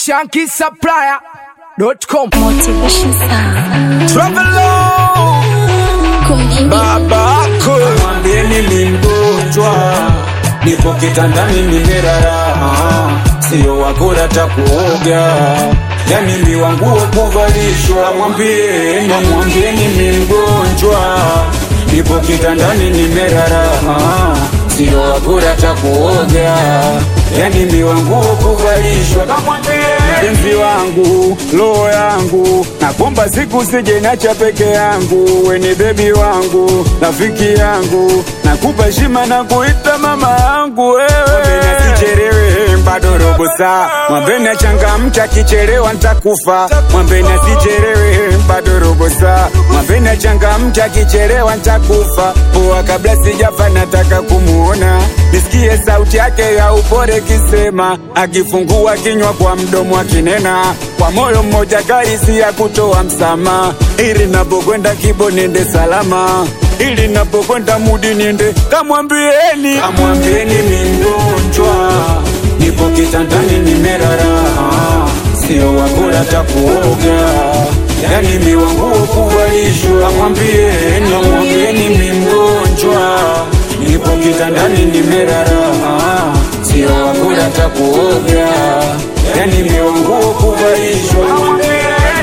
shankisupplier.com Motivation Sound. Travel Kumjini babako, mwambieni ni mgonjwa, nipo kitandani nimerara, sio wakula takuoga, yani mbiwa nguo kuvalishwa. Mwambieni, mwambieni ni mgonjwa, nipo kitandani nimerara, sio wakula takuoga, yani mbiwa nguo kuvalishwa. Mpenzi wangu, roho yangu, nakomba siku sije nacha peke yangu, weni bebi wangu, rafiki yangu, nakupa heshima na kuita mama yangu wewe. Sichelewe bado robo saa, mwambeni achangamka, kichelewa nitakufa. Mwambeni asichelewe bado robo saa, mwambeni achangamka, kichelewa nitakufa. Poa kabla sijafa, nataka kumuona, nisikie sauti yake ya upole kisema, akifungua kinywa kwa mdomo akinena, kwa moyo mmoja karisi ya kutoa msamaha, ili napokwenda kibo nende salama ili napokwenda mudi niende, kamwambieni, kamwambieni mi mgonjwa, nipo kitandani nimerara, sio wakula takuoga, yani mi wanguo kuvalishwa. Kamwambieni, kamwambieni mi mgonjwa, nipo kitandani nimerara, sio wakula takuoga, yani mi wanguo kuvalishwa. Kamwambieni.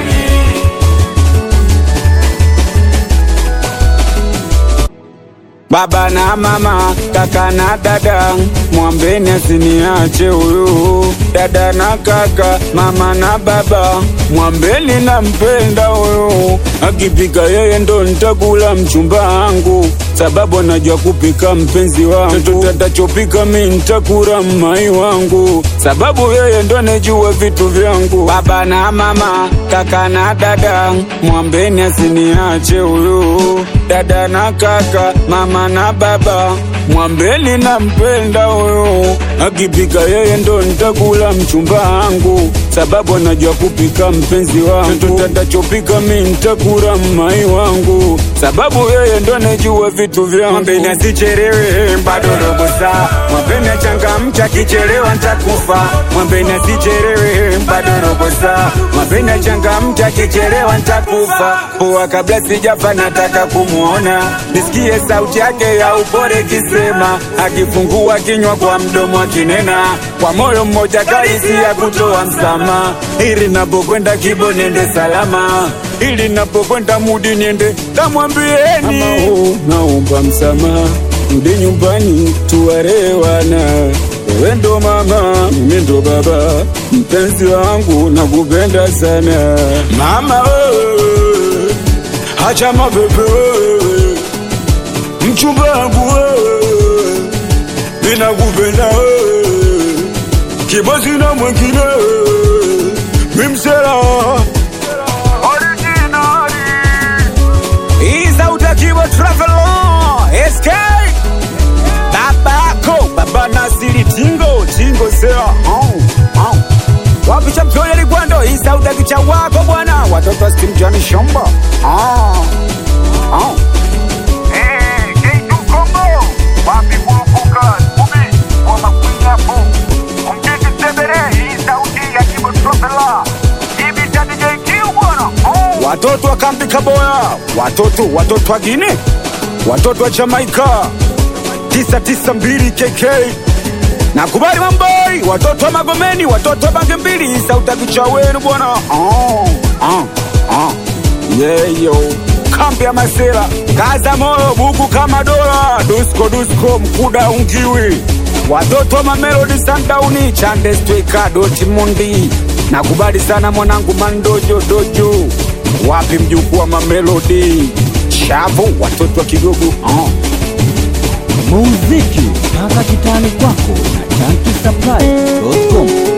Baba na mama, kaka na dada, mwambeni asiniache huyu. Dada na kaka, mama na baba, mwambeni nampenda huyu. Akipika yeye ndo nitakula mchumba wangu, sababu anajua kupika mpenzi wangu. Chochote atachopika mi nitakula mmai wangu, sababu yeye ndo anajua vitu vyangu. Baba na mama, kaka na dada, mwambeni asiniache huyu. Dada na kaka, mama na baba, mwambeni nampenda huyu. Akipika yeye ndo nitakula mchumba wangu, sababu anajua kupika mpenzi wangu. Chochote atachopika mi nitakula mmai wangu, sababu yeye ndo anajua vitu vyangu. Mwambeni asichelewe, bado robo saa. Mwambeni achangamke, akichelewa nitakufa. Mwambeni asichelewe, bado robo saa. Mwambeni achangamke, akichelewa nitakufa. Poa kabla sijafa, nataka kumuona, nisikie sauti yake ya upole kisema, akifungua kinywa kwa mdomo akinena, kwa moyo mmoja kaisi ya kutoa msamaha, ili napokwenda kibo nende salama, ili napokwenda mudi niende kamwambieni, oh, naomba msamaha, rudi nyumbani tuwarewana wewe ndo mama, mimi ndo baba, mpenzi wangu nakupenda sana mama, wewe hacha mapepe wewe, mchumba wangu wewe, ninakupenda wewe, kibosi na mwingine wewe, mimsela Iza utakiwa travel on SK Babako Baba Nasiri Tingo Tingo Sera oh, oh. Wapi cha mtole ligwando Isa utakicha wako bwana Watoto wa Steam Johnny Shomba oh, oh. Watoto wa kambi Kaboya, watoto watoto wa Gine, watoto wa Jamaika, 992 KK nakubali mamboi, watoto wa Magomeni, watoto wa Bange mbili, sautakicha wenu bwana. Oh, oh, oh. Yeah, yo. Kambi ya Masela, kaza moyo, buku kama dola, dusko dusko, mkuda ungiwi, watoto wa Mamelodi Sundowns, Chande Stweka, Dortmund. Nakubali sana mwanangu Mandojo Dojo, wapi mjukuu wa Mamelodi, Shavu, watoto wa Kigogo oh. muziki mpaka kitani kwako na chanki supply.com